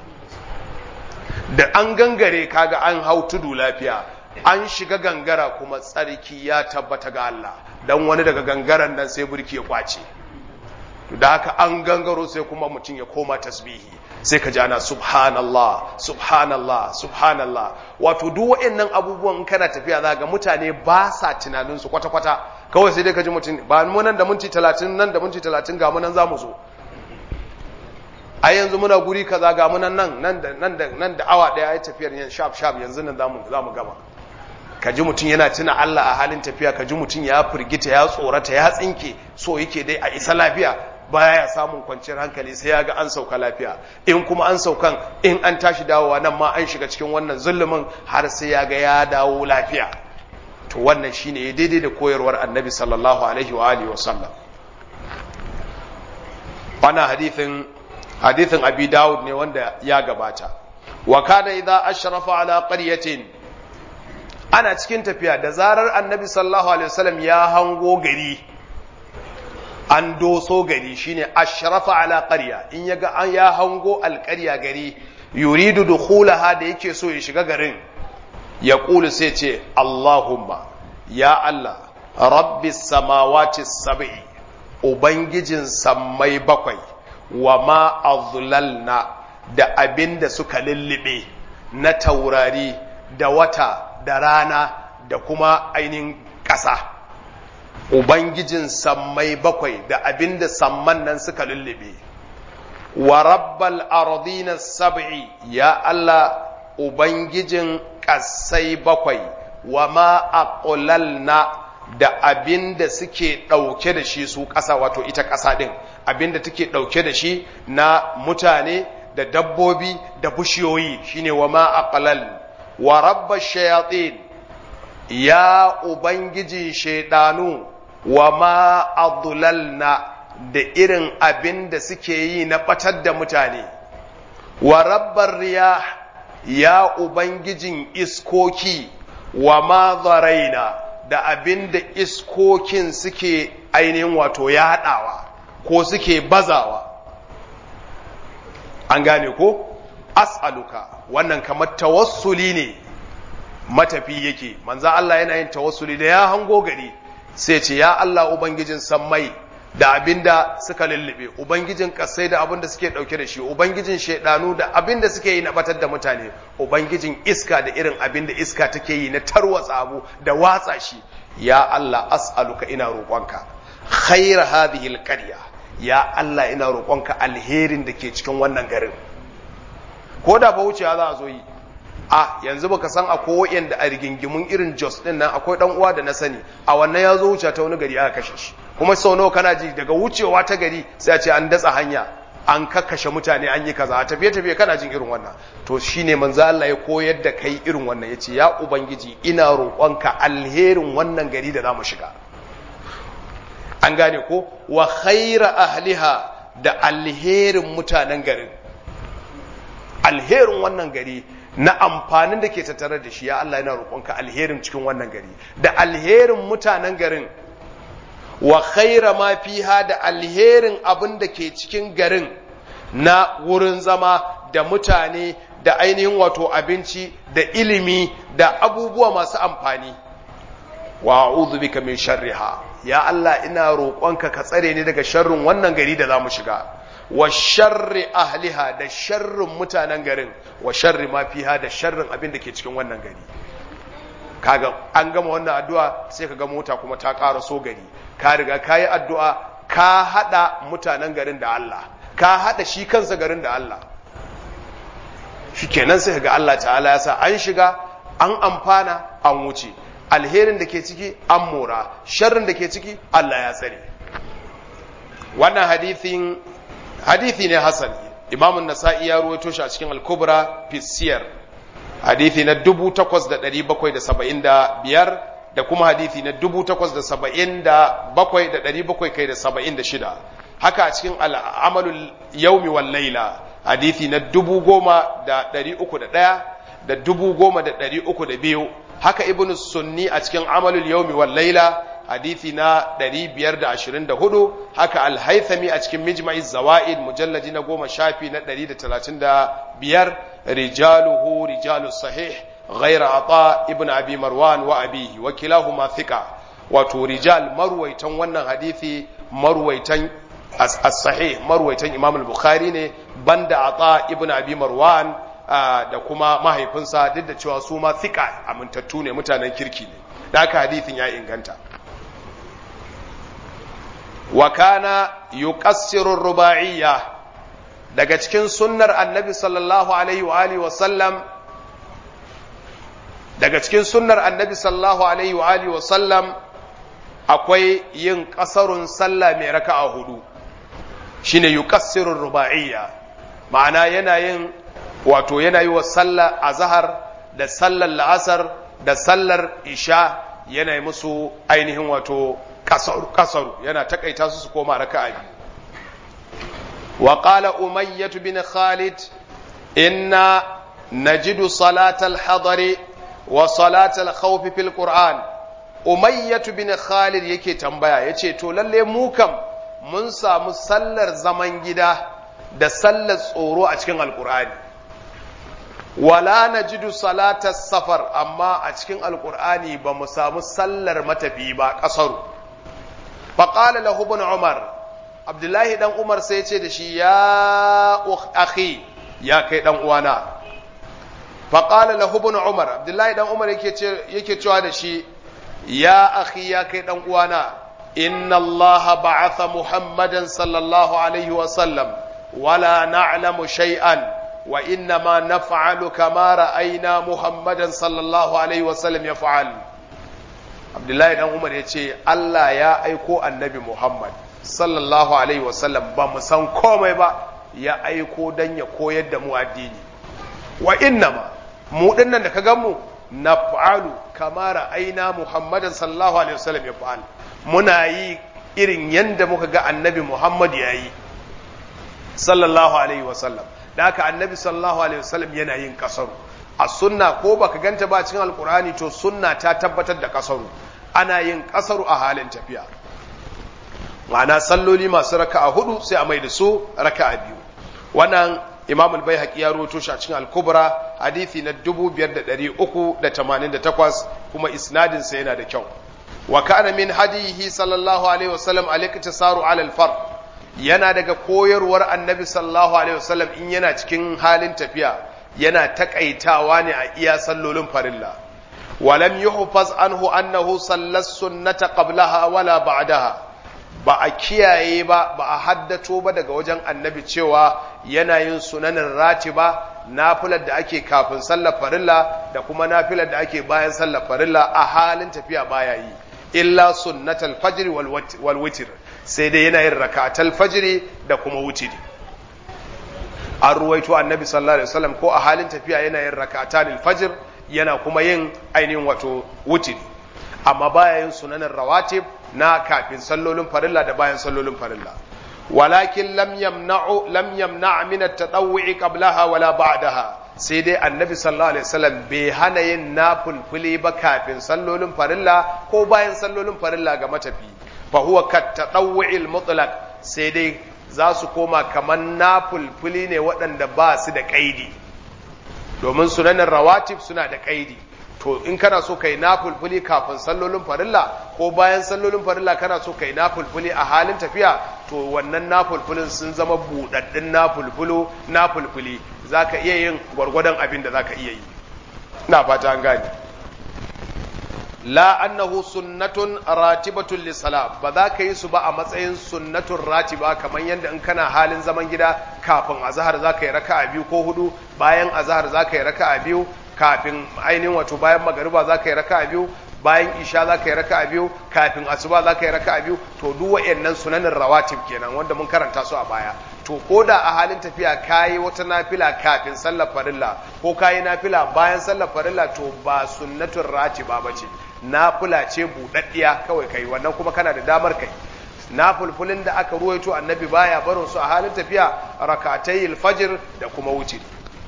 da an gangare kaga an hau tudu lafiya an shiga gangara kuma tsarki ya tabbata ga Allah dan wani daga gangaren nan sai burki ya kwace da haka an gangaro sai kuma mutum ya koma tasbihi sai ka ji ana subhanallah subhanallah subhanallah wato duk waɗannan abubuwan kana tafiya za ga mutane ba sa tunanin su kwata kwata kawai sai dai ka ji mutum ba mu nan da minti 30 nan da minti 30 ga mu nan zamu zo a yanzu muna guri kaza ga mu nan nan nan da nan da awa daya ai tafiyar yan sharp sharp yanzu nan zamu zamu gama ka ji mutum yana tuna Allah a halin tafiya ka ji mutum ya firgita ya tsorata ya tsinke so yake dai a isa lafiya baya samun kwanciyar hankali sai ya ga an sauka lafiya in kuma an saukan in an tashi dawowa nan ma an shiga cikin wannan zulumin har sai ya ga ya dawo lafiya to wannan shine ya daidai da koyarwar annabi sallallahu alaihi wa alihi wa sallam wannan hadithin hadithin abi dawud ne wanda ya gabata wa kana idza ashrafa ala qaryatin ana cikin tafiya da zarar annabi sallallahu alaihi wasallam ya hango gari an doso gari shine ashrafa ala qarya in yaga an ya hango alqarya gari yuridu dukhulaha da yake so ya shiga garin ya kulu sai ce Allahumma ya Allah rabbis samawati sab'i ubangijin sammai bakwai wa ma azlalna da abinda suka lullube na taurari da wata da rana da kuma ainihin ƙasa ubangijin sammai bakwai da abinda samman nan suka lullube wa rabbal ardina sab'i ya Allah ubangijin ƙasai bakwai wa ma aqlalna da abinda suke ɗauke da shi su ƙasa wato ita ƙasa ɗin abinda take ɗauke da shi na mutane da dabbobi da bishiyoyi shine wa ma aqlal wa rabba shayatin ya ubangiji shaidanu wa ma adlalna da irin abin da suke yi na batar da mutane wa rabbar riyah ya ubangijin iskoki wa ma zaraina da abin da iskokin suke ainihin wato yaɗawa ko suke bazawa an gane ko as'aluka wannan kamar tawassuli ne matafi yake manzo Allah yana yin tawassuli da ya hango gari sai ce ya Allah ubangijin sammai da abinda suka lullube ubangijin kasai da abinda suke dauke da shi ubangijin shedanu da abinda suke yi na batar da mutane ubangijin iska da irin abinda iska take yi na tarwatsa abu da watsa shi ya Allah as'aluka ina roƙonka khair hadhihi alqarya ya Allah ina roƙonka alherin da ke cikin wannan garin ko da ba wucewa za a zo yi a yanzu baka san akwai wa'anda a rigingimun irin Jos din nan akwai dan uwa da na sani a wannan ya zo wuce ta wani gari aka kashe shi kuma sau nawa kana ji daga wucewa ta gari sai a ce an datsa hanya an kakkashe mutane an yi kaza a tafiye tafiye kana jin irin wannan to shine manzo Allah ya koyar da kai irin wannan yace ya ubangiji ina roƙonka alherin wannan gari da zamu shiga an gane ko wa khaira ahliha da alherin mutanen garin alherin wannan gari na amfanin da ke tattare da shi ya Allah yana roƙonka alherin cikin wannan gari da alherin mutanen garin wa khaira ma fiha da alherin abin da ke cikin garin na wurin zama da mutane da ainihin wato abinci da ilimi da abubuwa masu amfani wa a'udhu bika min sharriha ya Allah ina roƙonka ka tsare ni daga sharrin wannan gari da zamu shiga wa sharri ahliha da sharrin mutanen garin wa sharri ma fiha da sharrin abin da ke cikin wannan gari kaga an gama wannan addu'a sai kaga mota kuma ta ƙara so gari ka riga ka yi addu'a ka haɗa mutanen garin da Allah ka haɗa shi kansa garin da Allah shi kenan sai ga Allah ta'ala ya sa an shiga an amfana an wuce alherin da ke ciki an mora sharrin da ke ciki Allah ya tsare wannan hadithin hadithi ne hasan imamun nasa'i ya ruwaito shi a cikin al-kubra fi siyar hadithi na 8775 da kuma hadithi na 8777 haka a cikin al'amalul yaumi wal laila hadithi na 10301 da 10302 haka ibnu sunni a cikin amalul yaumi wal laila hadithi na 524 haka al-haythami a cikin mijma'i zawaid mujalladi na goma shafi na 135 rijaluhu rijalus sahih غير عطاء ابن أبي مروان وأبيه وكلاهما ثقة wato rijal marwaitan wannan hadithi marwaitan as-sahih marwaitan Imam al-Bukhari ne banda Ata ibn Abi Marwan da kuma mahaifinsa duk da cewa su ma thika amintattu ne mutanen kirki ne da haka hadithin ya inganta wa kana yuqassiru ruba'iyya daga cikin sunnar annabi sallallahu alaihi wa alihi wa sallam daga cikin sunnar annabi sallallahu alaihi wa alihi wa sallam akwai yin kasarun sallah mai raka'a hudu shine yuqassiru ruba'iyya ma'ana yana yin wato yana yi wa sallah azhar da sallar la'asar da sallar isha yana yi musu ainihin wato kasaru kasaru yana takaita su su koma raka'a biyu wa qala umayyah bin khalid inna najidu salatal hadari wa salatal khawfi fil qur'an umayyatu bin khalid yake tambaya yace to lalle mu kam mun samu sallar zaman gida da sallar tsoro a cikin alqur'ani wala najidu salatas safar amma a cikin alqur'ani ba mu samu sallar matafi ba kasaru faqala lahu ibn umar abdullahi dan umar sai yace da shi ya akhi ya kai dan uwana faƙala lahu ibn umar abdullahi dan umar yake cewa da shi ya akhi ya kai dan uwana inna allaha ba'atha muhammadan sallallahu alaihi wa sallam wala na'lamu shay'an wa inna ma naf'alu kama ra'ayna muhammadan sallallahu alaihi wa sallam yaf'al abdullahi dan umar yace Allah ya aiko annabi muhammad sallallahu alaihi wa sallam ba mu san komai ba ya aiko dan ya koyar da mu addini wa inna ma mu dinnan da ka gan mu na fa'alu kama ra'aina Muhammadan sallallahu alaihi wasallam ya fa'al muna yi irin yanda muka ga annabi Muhammad ya yi sallallahu alaihi wasallam da haka annabi sallallahu alaihi wasallam yana yin kasaru a sunna ko baka ganta ba cikin alkur'ani to sunna ta tabbatar da kasaru ana yin kasaru a halin tafiya ma'ana salloli masu raka'a hudu sai a mai da su raka'a biyu wannan imam al-baihaqi ya rawaito shi a cikin al-kubra hadisi na 5388 kuma isnadin sa yana da kyau wa kana min hadihi sallallahu alaihi wasallam al-iktisaru ala al-fard yana daga koyarwar annabi sallallahu alaihi wasallam in yana cikin halin tafiya yana takaitawa ne a iya sallolin farilla walam yuhfaz anhu annahu sallas sunnata qablaha wala ba'daha ba a kiyaye ba ba a haddato ba daga wajen annabi cewa yana yin sunanin ratiba nafilar da ake kafin sallar farilla da kuma nafilar da ake bayan sallar farilla a halin tafiya baya yi illa sunnatal fajr wal witr sai dai yana yin rakatal fajr da kuma wutiri an ruwaito annabi sallallahu alaihi wasallam ko a halin tafiya yana yin rakatanil fajr yana kuma yin ainihin wato wutiri amma baya yin sunanin rawatib na kafin sallolin farilla da bayan sallolin farilla walakin lam yamna'u lam yamna' min at-tatawwu'i qablaha wala ba'daha sai dai annabi sallallahu alaihi wasallam bai hana yin nafulfuli ba kafin sallolin farilla ko bayan sallolin farilla ga matafi fa huwa kat tatawwu'il mutlaq sai dai za su koma kaman nafulfuli ne waɗanda ba su da kaidi domin sunanin rawatib suna da kaidi to in kana so kai nafulfuli kafin sallolin farilla ko bayan sallolin farilla kana so kai nafulfuli a halin tafiya to wannan nafulfulin sun zama budaddin nafulfulo nafulfuli zaka iya yin gwargwadon abin da zaka iya yi ina fata an gane la annahu sunnatun ratibatun lisala ba za ka yi su ba a matsayin sunnatun ratiba kamar yadda in kana halin zaman gida kafin azhar za ka yi raka'a biyu ko hudu bayan azhar za ka yi raka'a biyu kafin ainihin wato bayan magariba za ka yi raka'a biyu bayan isha za ka yi raka'a biyu kafin asuba za ka yi raka'a biyu to duk wa'annan sunanin rawatib kenan wanda mun karanta su a baya to ko da a halin tafiya kayi wata nafila kafin sallar farilla ko kayi nafila bayan sallar farilla to ba sunnatun ratiba bace nafila ce budaddiya kawai kai wannan kuma kana da damar kai nafulfulin da aka ruwaito annabi baya barin su a halin tafiya rakatayil fajr da kuma wuce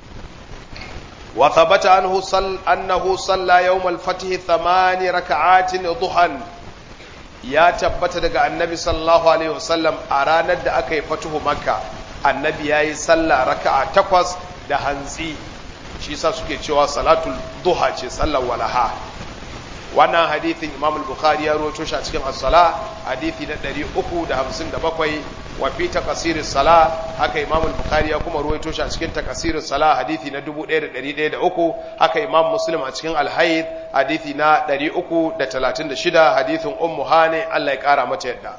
وثبت عنه صل أنه صلى يوم الفتح ثمان ركعات ضحى يا تبت دغ النبي صلى الله عليه وسلم أرانا da aka yi fatuhu makka annabi yayi sallah raka'a takwas da hantsi shi yasa suke cewa salatul duha ce sallar walaha wannan hadithin Imam al-Bukhari ya rawaito shi a cikin as-sala hadithi na 357 wa fi taqsir as-sala haka Imam al-Bukhari ya kuma rawaito shi a cikin taqsir as-sala hadithi na 1103 haka Imam Muslim a cikin al-Hayd hadithi na 336 hadithin Ummu Hani Allah ya kara mata yadda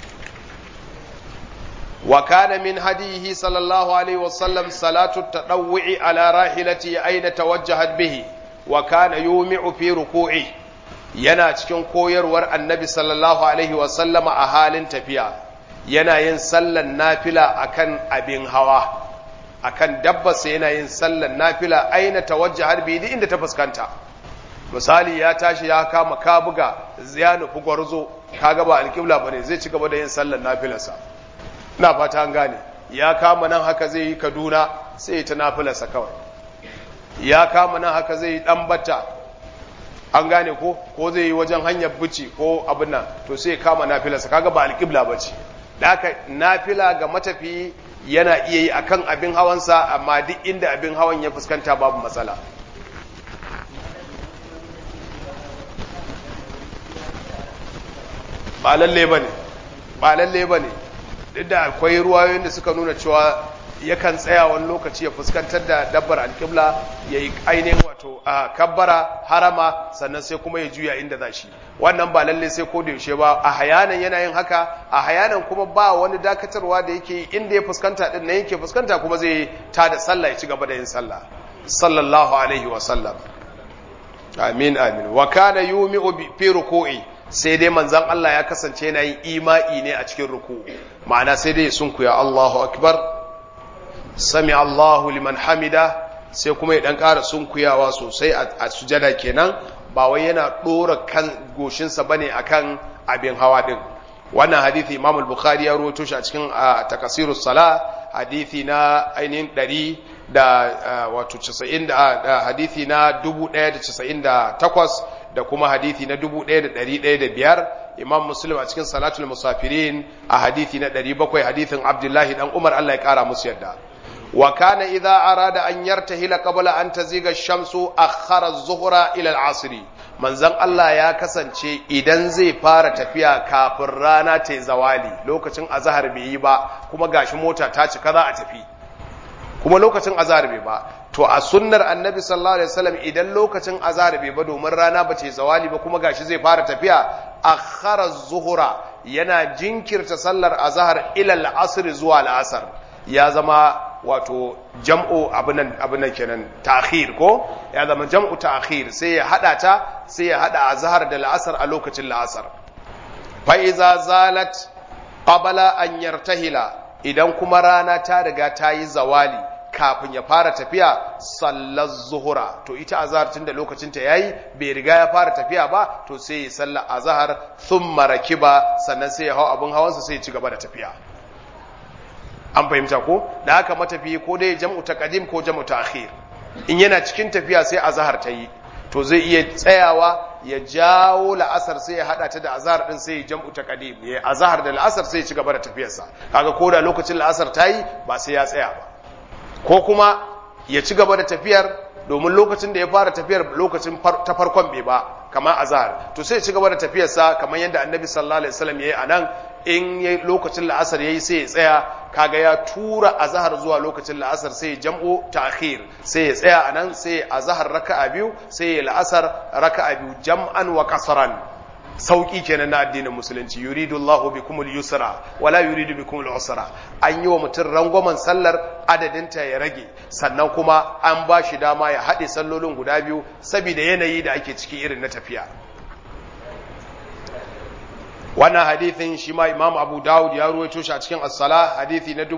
wa kana min hadihi sallallahu alaihi wasallam salatu at-tadawwu'i ala rahilati aina tawajjahat bihi wa kana yumi'u fi ruku'i yana cikin koyarwar annabi sallallahu alaihi wasallama a halin tafiya yana yin sallan nafila akan abin hawa akan dabbarsa yana yin sallan nafila aina tawajjahar bi inda ta fuskanta misali ya tashi ya kama kabuga ya nufi gwarzo kaga ba alƙibla bane zai ci gaba da yin sallan nafilarsa ina fata an gane ya kama nan haka zai yi kaduna sai ta nafilarsa kawai ya kama nan haka zai yi dan bata an gane ko ko zai yi wajen hanyar buci ko abin nan to sai kama nafilarsa kaga ba alƙibla ba ce da haka nafila ga matafi yana iya yi akan abin hawansa amma duk inda abin hawan ya fuskanta babu matsala ba lalle ba ne ba lalle ba ne duk da akwai ruwayoyin da suka nuna cewa yakan tsaya wani lokaci ya fuskantar da dabbar alƙibla ya yi ainihin wato a kabbara harama sannan sai kuma ya juya inda za shi wannan ba lalle sai ko da yaushe ba a hayanan yana yin haka a hayanan kuma ba wani dakatarwa da yake inda ya fuskanta din nan yake fuskanta kuma zai ta da sallah ya ci gaba da yin sallah sallallahu alaihi wa sallam amin amin wa kana yumi'u fi ruku'i sai dai manzon Allah ya kasance yana yin ima'i ne a cikin ruku'u ma'ana sai dai sunkuya Allahu akbar sami Allahu liman hamida sai kuma ya dan ƙara sunkuyawa sosai a sujada kenan ba wai yana ɗora kan goshinsa bane akan abin hawa din wannan hadithi Imam al-Bukhari ya rawaito shi a cikin takasirus sala hadithi na ainihin 100 da wato 90 da hadithi na 1098 da kuma hadithi na 1105 Imam Muslim a cikin salatul musafirin a hadithi na 700 hadithin Abdullahi dan Umar Allah ya kara musu yadda وكان إذا أراد أن يرتهل قبل أن تزيغ الشمس أخر الظهر إلى العصر من زن الله يا كسانشي إذن زي فارة تفيا كافر رانا تزوالي لو كتن أزهر بيبا كما غاش موتا تاچ كذا أتفي kuma lokacin azhar bai ba to a sunnar annabi sallallahu alaihi wasallam idan lokacin azhar bai ba domin rana ba ce zawali ba kuma gashi zai fara tafiya akhara zuhura yana jinkirta sallar azhar ila al-asr zuwa al-asr ya zama wato jam'u abinan kenan ta'khir ko ya zama jam'u ta'khir sai ya hada ta sai ya hada azhar da la'asar a lokacin la'asar fa iza zalat qabla an yartahila idan kuma rana ta riga ta yi zawali kafin ya fara tafiya sallar zuhura to ita azhar tunda lokacin ta yayi bai riga ya fara tafiya ba to sai ya sallar azhar thumma rakiba sannan sai ya hau abun hawansa sai ya ci gaba da tafiya an fahimta ko da haka matafi ko dai jam'u taqdim ko jam'u ta'khir in yana cikin tafiya sai azhar ta yi to zai iya tsayawa ya jawo la'asar sai ya hada ta da azhar din sai ya jam'u taqdim ya azhar da la'asar sai ya ci gaba da tafiyarsa kaga ko da lokacin la'asar ta yi ba sai ya tsaya ba ko kuma ya ci gaba da tafiyar domin lokacin da ya fara tafiyar lokacin ta farkon bai ba kamar azhar to sai ya ci gaba da tafiyarsa kamar yadda annabi sallallahu alaihi wasallam yayi anan in yayi lokacin la'asar yayi sai ya tsaya kaga ya tura azhar zuwa lokacin la'asar sai ya jam'u ta'khir sai ya tsaya anan sai azhar raka'a biyu sai ya la'asar raka'a biyu jam'an wa kasran sauki kenan na addinin musulunci yuridu Allahu bikumul yusra wala yuridu bikumul usra an yi wa mutum rangwamen sallar adadinta ya rage sannan kuma an ba shi dama ya haɗe sallolin guda biyu saboda yanayi da ake ciki irin na tafiya wannan hadithin shi ma imam abu dawud ya ruwaito shi a cikin as-sala hadithi na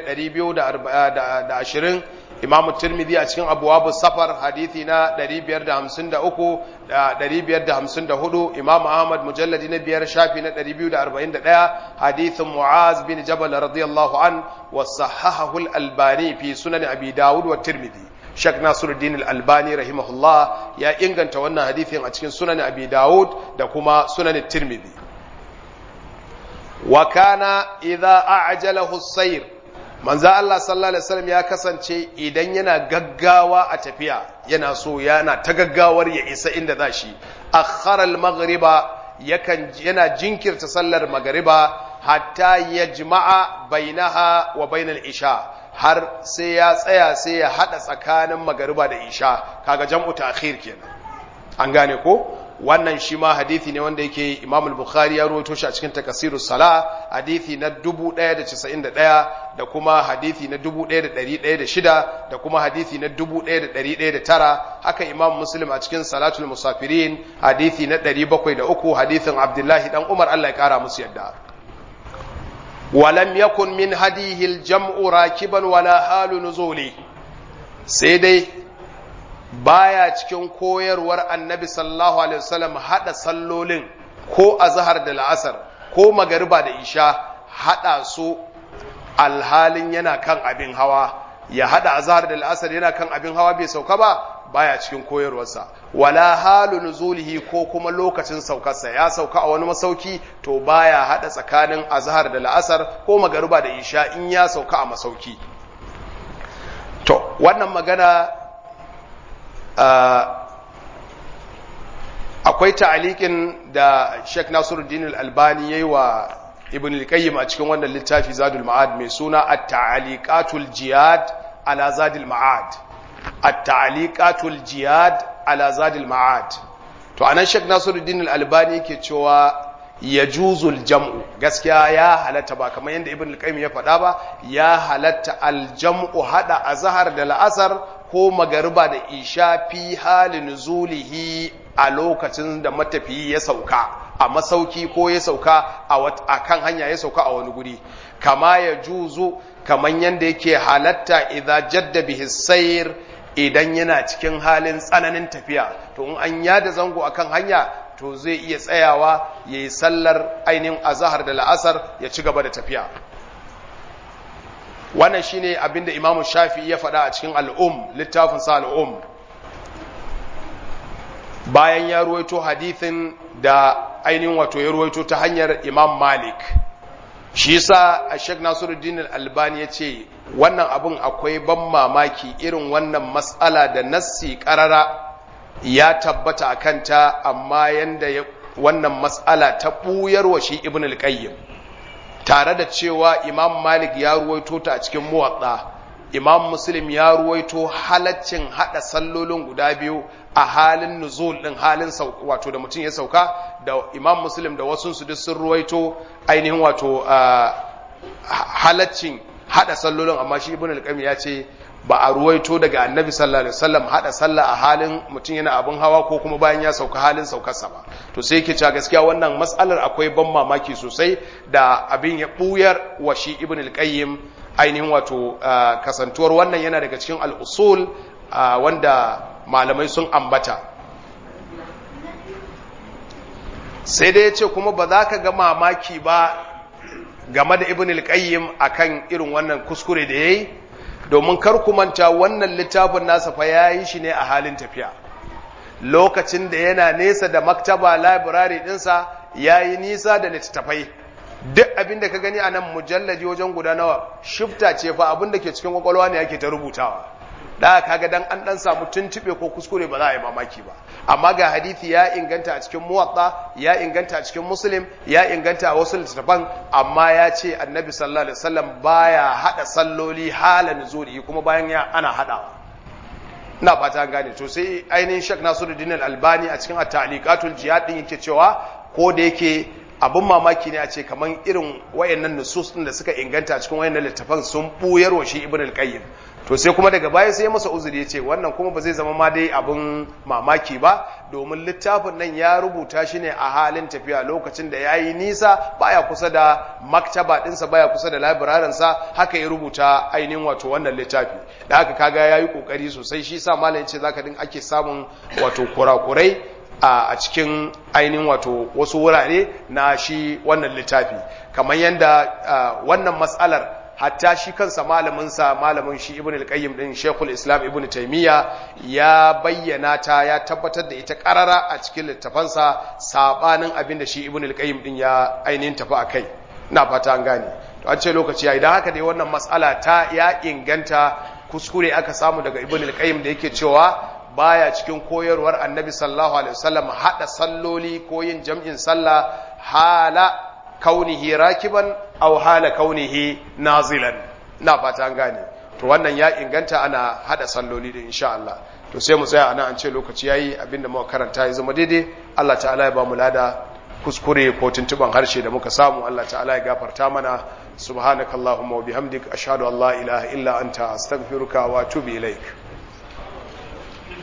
1220 imam tirmidhi a cikin abwaab safar hadithi na 553 da 554 imam ahmad mujalladi na biyar shafi na 241 hadithin muaz bin jabal radiyallahu an wa sahahahu al-albani fi sunan abi dawud wa tirmidhi Sheikh Nasiruddin Al-Albani rahimahullah ya inganta wannan hadithin a cikin sunan Abi Dawud da kuma sunan Tirmidhi wa kana idza a'jalahu as-sayr manzo Allah sallallahu alaihi wasallam ya kasance idan yana gaggawa a tafiya yana so yana ta gaggawar ya isa inda zashi akhara al-maghriba yakan yana jinkirta sallar magriba hatta yajma'a bainaha wa bainal isha har sai ya tsaya sai ya hada tsakanin magariba da isha kaga jam'u ta'khir kenan an gane ko wannan shi ma hadithi ne wanda yake Imam al-Bukhari ya rawaito shi a cikin Takasirus Sala hadithi na 1091 da kuma hadithi na 1106 da kuma hadithi na 1109 haka Imam Muslim a cikin Salatul Musafirin hadithi na 703 hadithin Abdullahi dan Umar Allah ya kara musu yadda ولم يكن من هديه الجمع راكبا ولا حال نزوله sai dai baya cikin koyarwar annabi sallallahu alaihi wasallam hada sallolin ko azhar da la'asar ko magariba da isha hada su alhalin yana kan abin hawa ya hada azhar da la'asar yana kan abin hawa bai sauka ba baya cikin koyarwarsa wala halu nuzulihi ko kuma lokacin saukarsa ya sauka a wani masauki to baya hada tsakanin azhar da la'asar ko magariba da isha in ya sauka a masauki to wannan magana akwai ta'alikin da Sheikh Nasiruddin Al-Albani yayi wa Ibn al-Qayyim a cikin wannan littafi Zadul Ma'ad mai suna At-Ta'aliqatul Jiyad ala Zadul Ma'ad At-Ta'aliqatul Jiyad ala Zadul Ma'ad to anan Sheikh Nasiruddin Al-Albani yake cewa yajuzul jam'u gaskiya ya halatta ba kamar yadda Ibn al-Qayyim ya faɗa ba ya halatta al-jam'u hada azhar da la'asar ko magariba da isha fi halin zulihi a lokacin da matafiyi ya sauka a masauki ko ya sauka a kan hanya ya sauka a wani guri kama ya juzu kaman yadda yake halatta idan jadda bihi sayr idan yana cikin halin tsananin tafiya to in an yada zango akan hanya to zai iya tsayawa ya yi sallar ainihin azahar da la'asar ya ci gaba da tafiya wannan shine abinda imamu shafi ya faɗa a cikin al'um littafin sa al'um bayan ya ruwaito hadithin da ainihin wato ya ruwaito ta hanyar imam malik shi sa a shek nasiruddin albani ya ce wannan abin akwai ban mamaki irin wannan matsala da nassi karara ya tabbata a kanta amma yanda wannan matsala ta ɓuyarwa shi ibn al-qayyim tare da cewa imam malik ya ruwaito ta a cikin muwatsa imam muslim ya ruwaito halaccin hada sallolin guda biyu a halin nuzul din halin wato da mutum ya sauka da imam muslim da wasu su duk sun ruwaito ainihin wato halaccin hada sallolin amma shi ibn al ya ce ba a ruwaito daga annabi sallallahu alaihi wasallam hada sallah a halin mutum yana abin hawa ko kuma bayan ya sauka halin saukarsa ba to sai yake cewa gaskiya wannan matsalar akwai ban mamaki sosai da abin ya buyar wa shi ibn al-qayyim ainihin wato kasantuwar wannan yana daga cikin al-usul wanda malamai sun ambata sai dai ya ce kuma ba za ka ga mamaki ba game da ibn al-qayyim akan irin wannan kuskure da yayi domin kar ku manta wannan littafin nasa fa yayi shi ne a halin tafiya lokacin da yana nesa da maktaba library dinsa yayi nisa da littattafai duk abin da ka gani a nan mujalladi wajen guda nawa shifta ce fa abin da ke cikin kwakwalwa ne yake ta rubutawa da kaga dan an dan samu tuntube ko kuskure ba za a yi mamaki ba amma ga hadisi ya inganta a cikin muwatta ya inganta a cikin muslim ya inganta a wasu littattafan amma ya ce annabi sallallahu alaihi wasallam baya hada salloli halan zuri kuma bayan ya ana hadawa ina fata an gane to sai ainihin Sheikh Nasiruddin Al-Albani a cikin at-ta'liqatul jihad din yake cewa ko da yake abin mamaki ne a ce kaman irin wayannan nusus din da suka inganta cikin wayannan littafan sun buyar wa shi Ibn al-Qayyim to sai kuma daga baya sai masa uzuri ya ce wannan kuma ba zai zama ma dai abin mamaki ba domin littafin nan ya rubuta shi ne a halin tafiya lokacin da ya yi nisa baya kusa da maktaba ɗinsa baya kusa da labirarinsa haka ya rubuta ainihin wato wannan littafi da haka kaga ya yi ƙoƙari sosai shi sa malam ce zaka din ake samun wato kurakurai a cikin ainihin wato wasu wurare na shi wannan littafi kamar yadda wannan matsalar hatta shi kansa malaminsa malamin shi ibn al-qayyim din shekul islam ibn taymiya ya bayyana ta ya tabbatar da ita karara a cikin littafansa sabanin abin da shi ibn al-qayyim din ya ainihin tafi akai ina fata an gane to an ce lokaci ya idan haka dai wannan matsala ta ya inganta kuskure aka samu daga ibn al-qayyim da yake cewa baya cikin koyarwar annabi sallallahu alaihi wasallam hada salloli ko yin jam'in sallah hala kaunihi rakiban aw hala kaunihi nazilan na fata an gane to wannan ya inganta ana hada salloli din insha Allah to sai mu tsaya anan an ce lokaci yayi abinda muka karanta ya zama daidai Allah ta'ala ya ba mu lada kuskure ko tuntuban harshe da muka samu Allah ta'ala ya gafarta mana subhanakallahumma wa bihamdik ashhadu an la ilaha illa anta astaghfiruka wa atubu ilaik